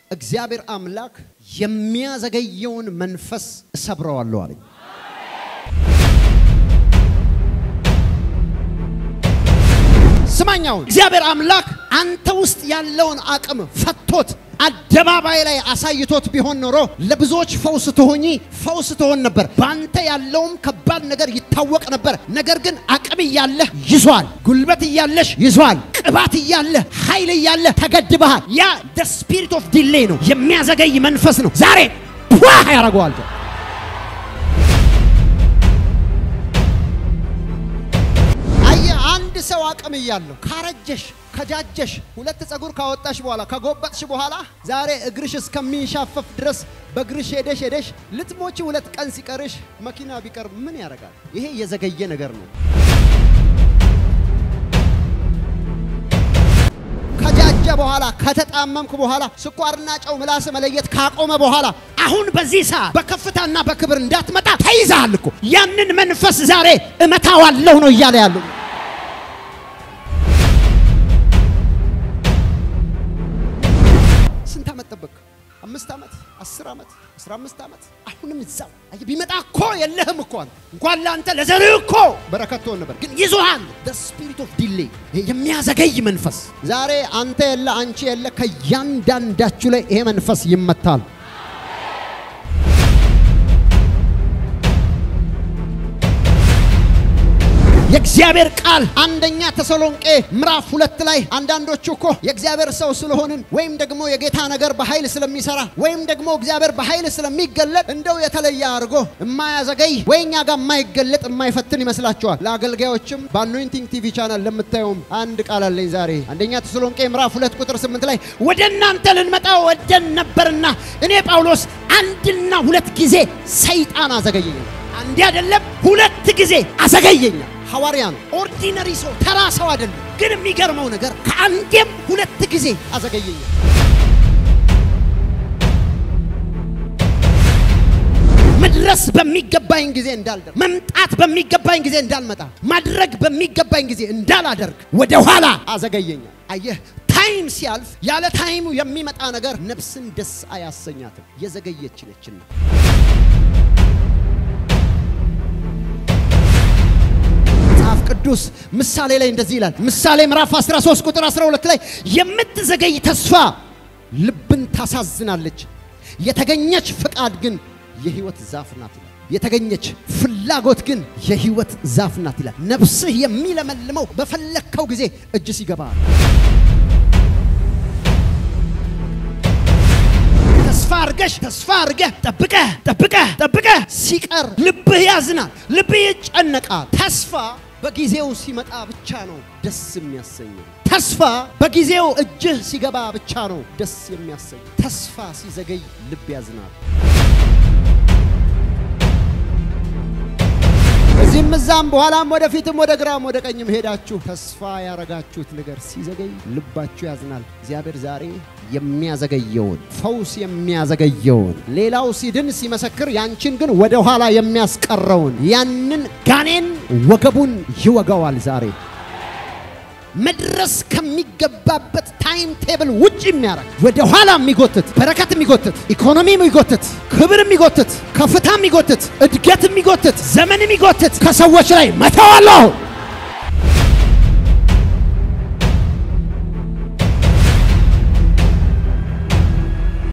እግዚአብሔር አምላክ የሚያዘገየውን መንፈስ እሰብረዋለሁ አለኝ። ስማኛውን እግዚአብሔር አምላክ አንተ ውስጥ ያለውን አቅም ፈቶት አደባባይ ላይ አሳይቶት ቢሆን ኖሮ ለብዙዎች ፈውስ ትሆኚ ፈውስ ትሆን ነበር። በአንተ ያለውም ከባድ ነገር ይታወቅ ነበር። ነገር ግን አቅም እያለህ ይዟል፣ ጉልበት እያለሽ ይዟል፣ ቅባት እያለህ ኃይል እያለህ ተገድበሃል። ያ ደ ስፒሪት ኦፍ ዲሌይ ነው፣ የሚያዘገይ መንፈስ ነው። ዛሬ ፑ ያደርገዋል። አየህ አንድ ሰው አቅም እያለሁ ካረጀሽ ከጃጀሽ ሁለት ፀጉር ካወጣሽ በኋላ ከጎበጥሽ በኋላ ዛሬ እግርሽ እስከሚንሻፈፍ ድረስ በእግርሽ ሄደሽ ሄደሽ ልትሞቺ ሁለት ቀን ሲቀርሽ መኪና ቢቀር ምን ያደርጋል? ይሄ የዘገየ ነገር ነው። ከጃጀ በኋላ ከተጣመምክ በኋላ ስኳርና ጨው ምላስ መለየት ካቆመ በኋላ አሁን በዚህ ሰዓት በከፍታና በክብር እንዳትመጣ ተይዛሃል እኮ። ያንን መንፈስ ዛሬ እመታዋለሁ ነው እያለ ያለው። ስንት ዓመት ጠበቅ? አምስት ዓመት፣ አስር ዓመት፣ አስራ አምስት ዓመት አሁንም እዛው አየህ። ቢመጣ እኮ የለህም እኮ አንተ እንኳን ለአንተ ለዘርህ እኮ በረከት ትሆን ነበር፣ ግን ይዞሃል። ስፒሪት ኦፍ ዲሌይ የሚያዘገይ መንፈስ ዛሬ አንተ የለ አንቺ የለ ከእያንዳንዳችሁ ላይ ይሄ መንፈስ ይመታል። የእግዚአብሔር ቃል አንደኛ ተሰሎንቄ ምዕራፍ ሁለት ላይ አንዳንዶቹ እኮ የእግዚአብሔር ሰው ስለሆንን ወይም ደግሞ የጌታ ነገር በኃይል ስለሚሰራ ወይም ደግሞ እግዚአብሔር በኃይል ስለሚገለጥ እንደው የተለየ አድርጎ የማያዘገይ ወይ እኛ ጋር የማይገለጥ የማይፈትን ይመስላችኋል። ለአገልጋዮችም በአኖይንቲንግ ቲቪ ቻናል ለምታየውም አንድ ቃል አለኝ ዛሬ አንደኛ ተሰሎንቄ ምዕራፍ ሁለት ቁጥር ስምንት ላይ ወደ እናንተ ልንመጣ ወደን ነበርና እኔ ጳውሎስ አንድና ሁለት ጊዜ ሰይጣን አዘገየኛል። አንዴ አይደለም ሁለት ጊዜ አዘገየኛል። ሐዋርያ ነው። ኦርዲነሪ ሰው ተራ ሰው አይደለም። ግን የሚገርመው ነገር ከአንዴም ሁለት ጊዜ አዘገየኛል። መድረስ በሚገባኝ ጊዜ እንዳልደርስ፣ መምጣት በሚገባኝ ጊዜ እንዳልመጣ፣ ማድረግ በሚገባኝ ጊዜ እንዳላደርግ ወደ ኋላ አዘገየኛል። አየህ ታይም ሲያልፍ ያለ ታይሙ የሚመጣ ነገር ነፍስን ደስ አያሰኛትም። የዘገየች ነችና መጽሐፍ ቅዱስ ምሳሌ ላይ እንደዚህ ይላል። ምሳሌ ምዕራፍ 13 ቁጥር 12 ላይ የምትዘገይ ተስፋ ልብን ታሳዝናለች፣ የተገኘች ፍቃድ ግን የሕይወት ዛፍ ናት ይላል። የተገኘች ፍላጎት ግን የሕይወት ዛፍ ናት ይላል። ነፍስህ የሚለመልመው በፈለግከው ጊዜ እጅ ሲገባ ተስፋ አርገሽ ተስፋ አርገህ ጠብቀህ ጠብቀህ ጠብቀህ ሲቀር ልብህ ያዝናል፣ ልብህ ይጨነቃል። ተስፋ በጊዜው ሲመጣ ብቻ ነው ደስ የሚያሰኘው። ተስፋ በጊዜው እጅህ ሲገባ ብቻ ነው ደስ የሚያሰኝ። ተስፋ ሲዘገይ ልብ ያዝናል። እዚህም እዛም በኋላም ወደፊትም ወደ ግራም ወደ ቀኝም ሄዳችሁ ተስፋ ያረጋችሁት ነገር ሲዘገይ ልባችሁ ያዝናል። እግዚአብሔር ዛሬ የሚያዘገየውን ፈውስ የሚያዘገየውን ሌላው ሲድን ሲመሰክር ያንቺን ግን ወደ ኋላ የሚያስቀረውን ያንን ጋኔን ወገቡን ይወጋዋል ዛሬ መድረስ ከሚገባበት ታይም ቴብል ውጭ የሚያደርግ ወደ ኋላ የሚጎትት በረከት የሚጎትት ኢኮኖሚ የሚጎትት ክብር የሚጎትት ከፍታ የሚጎትት እድገት የሚጎትት ዘመን የሚጎትት ከሰዎች ላይ መተዋለሁ።